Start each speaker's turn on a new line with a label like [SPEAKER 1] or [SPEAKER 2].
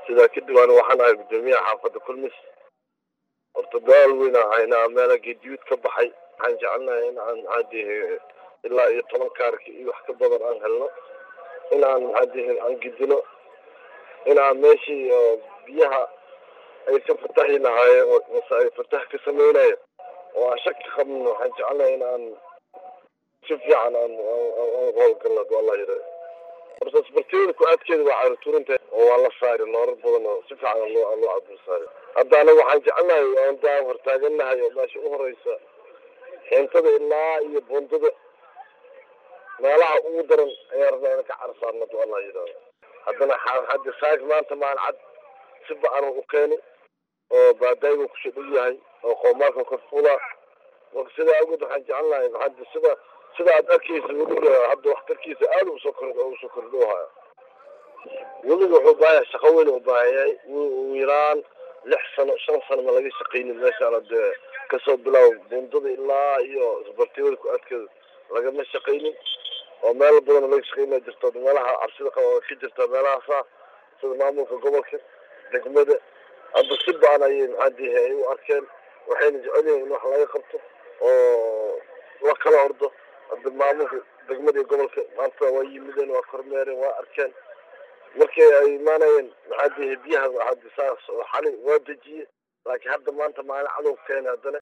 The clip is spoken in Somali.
[SPEAKER 1] sidaa kadib ani waxaan ahay guddoomiyaha xaafadda kulmis horta daal weyn aan haynaa meela geediyuud ka baxay waxaan jecelnahay in aan maxaa dihe ilaa iyo toban kaarka iyo wax ka badan aan helno in aan maxaa dihe aan gidino in aan meeshii oo biyaha ay ka fatahi lahaayeen mase ay fatah ka sameynaya oo aan shaki qabnin waxaan jecelnahay in aan si fiican aan howlgalno adu allah yidha horta isbartiyada ku-aadkeeda waa caruturinta oo waa la saari noorar badan oo si fiican loo loo cabur saari hadda anaga waxaan jecelnahay aan daa hortaagannahay oo meesha u horeysa xeentada ilaa iyo bundada meelaha ugu daran ayaa rabnaa ina ka carsaarno adu allah yidhahdo haddana hadda saag maanta maan cad si ba-an u keeni oo baadaaygu kusoo dhow yahay oo qoomaalka korfuula marka sidaa awgeed waxaan jecelnahay hadda sida sida aad arkaysa weliga hadda waxtarkiisa aada usoo kor usoo kordhoohaya weliga wuxuu baahaya shaqo weyn u baahayahay ugu yaraan lix sano shan sano ma laga shaqaynin meeshaan dee kasoo bilaabo bundada ilaa iyo isbartiyada ku-aadkeeda lagama shaqaynin oo meel badan laga shaqaynaa jirto meelaha cabsida qaba ka jirta meelahaasa sida maamulka gobolka degmada hadda si ba-an ayay maxaa dihe ay u arkeen waxayna jecel yihiin in wax laga qabto oo la kala ordo hadda maamulka degmada iyo gobolka maanta waa yimideen waa kormeereen waa arkeen markii ay imaanayeen maxaa dihe biyaha hadda saas oo xali waa dejiye laakiin hadda maanta maalin cadow keena haddana